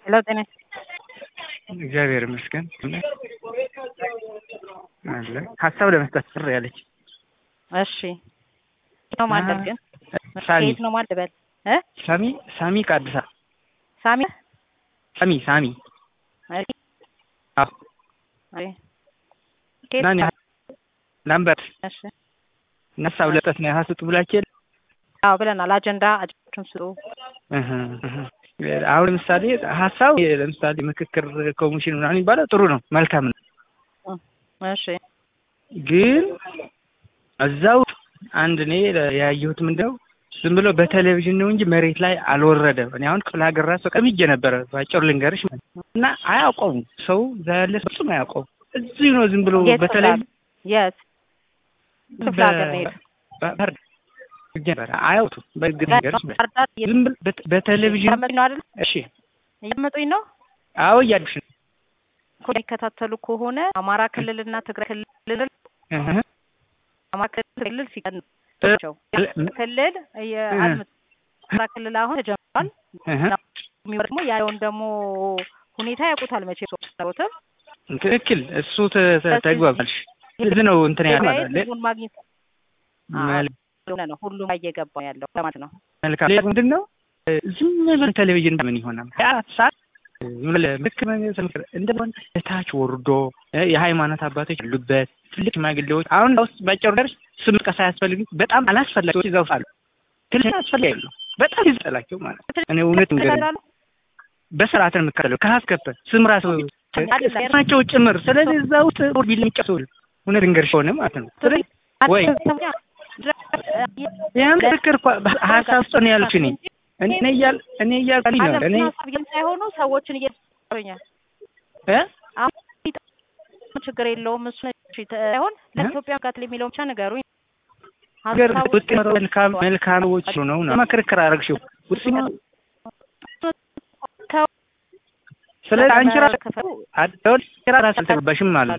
ሄሎ ጤና እግዚአብሔር ይመስገን አለ ሀሳብ ለመስጠት ጥሪ ያለች እሺ ነው ማለት ግን ሳሚ ከየት ነው ማለት በል እ ሳሚ ሳሚ ከአዲስ አበባ ሳሚ ሳሚ ሳሚ እሺ አዎ እሺ ከየት ናኒ ነው? ላምበት እሺ ሀሳብ ለመስጠት ነው ሀስጡ ብላችሁ የለ አዎ ብለናል። አጀንዳ አጀንዳችሁን ስጡ። እህ እህ አሁን ለምሳሌ ሀሳብ ለምሳሌ ምክክር ኮሚሽን ምናምን የሚባለው ጥሩ ነው፣ መልካም ነው። እሺ ግን እዛው አንድ እኔ ያየሁት ምንድነው ዝም ብሎ በቴሌቪዥን ነው እንጂ መሬት ላይ አልወረደም። እኔ አሁን ክፍለ ሀገር ራሱ ቀምጄ ነበረ ባጭሩ ልንገርሽ ማለት ነው። እና አያውቀውም ሰው እዛ ያለ ሰው ፍጹም አያውቀውም። እዚሁ ነው ዝም ብሎ የት በቴሌቪዥን የት ክፍለ ሀገር ነው የሄድኩት። ባህር ነበረ አያውቱም። በግድ ነገርሽ ማለት ነው። ባህር ዳር ዝም ብሎ በ- በቴሌቪዥን እያመጡኝ ነው አይደል? እሺ፣ እያመጡኝ ነው አዎ እያሉሽ ነው። እኮ የሚከታተሉ ከሆነ አማራ ክልልና ትግራይ ክልል እህ አማራ ክልል ሲቀንቸው ክልል የአድምጥ አማራ ክልል አሁን ተጀምሯል። እህ የሚወር ደግሞ ያለውን ደግሞ ሁኔታ ያውቁታል መቼ ሰውትም ትክክል። እሱ ተ- ተ- ተግባባልሽ። እዚህ ነው እንትን ያለ ትግራይ ማለት ነው። ህዝቡን ማግኘት መል- ሆነ ነው ሁሉም እየገባ ያለው ለማለት ነው። መልካም ሌላ ምንድን ነው ዝም ብሎ ቴሌቪዥን ምን ይሆናል? ሀያ አራት ሰዓት ዝም ብለህ ምክር ምክር እንደሆነ እታች ወርዶ እ የሃይማኖት አባቶች ያሉበት ትልቅ ሽማግሌዎች አሁን እዛ ውስጥ ባጭሩ ደርስ ስም መጥቀስ አያስፈልግም። በጣም አላስፈላጊ ሰዎች እዛ ውስጥ አሉ። ትልቅ አስፈላጊ ያሉ በጣም ይዘላቸው ማለት ነው። እኔ እውነት እንገር ይላሉ በስርዓት ነው የምከተለው ከሀስከፈ ስም ራሱ ስማቸው ጭምር። ስለዚህ እዛ ውስጥ ቢል የሚጨሰው እውነት እንገርሽ ሆነ ማለት ነው። ስለዚህ ወይ ያን ምክክር እኮ ሀሳብ ውስጥ ነው ያሉት እኔ እኔ እያል እኔ እያልኩኝ ነው እኔ ሀሳብ ግን ሳይሆኑ ሰዎችን እየኛል እ ችግር የለውም እሱ ሳይሆን ለኢትዮጵያ ጋት የሚለው ብቻ ነገሩኝ። ሀገር ሀሳቡ ውጤት መልካም መልካሞች ነው ነው መክርክር አደረግሽው ውጤት ስለዚህ አንቺ ራስሽ ከፈሉ አደውል ራስሽ አልተገባሽም ማለት ነው።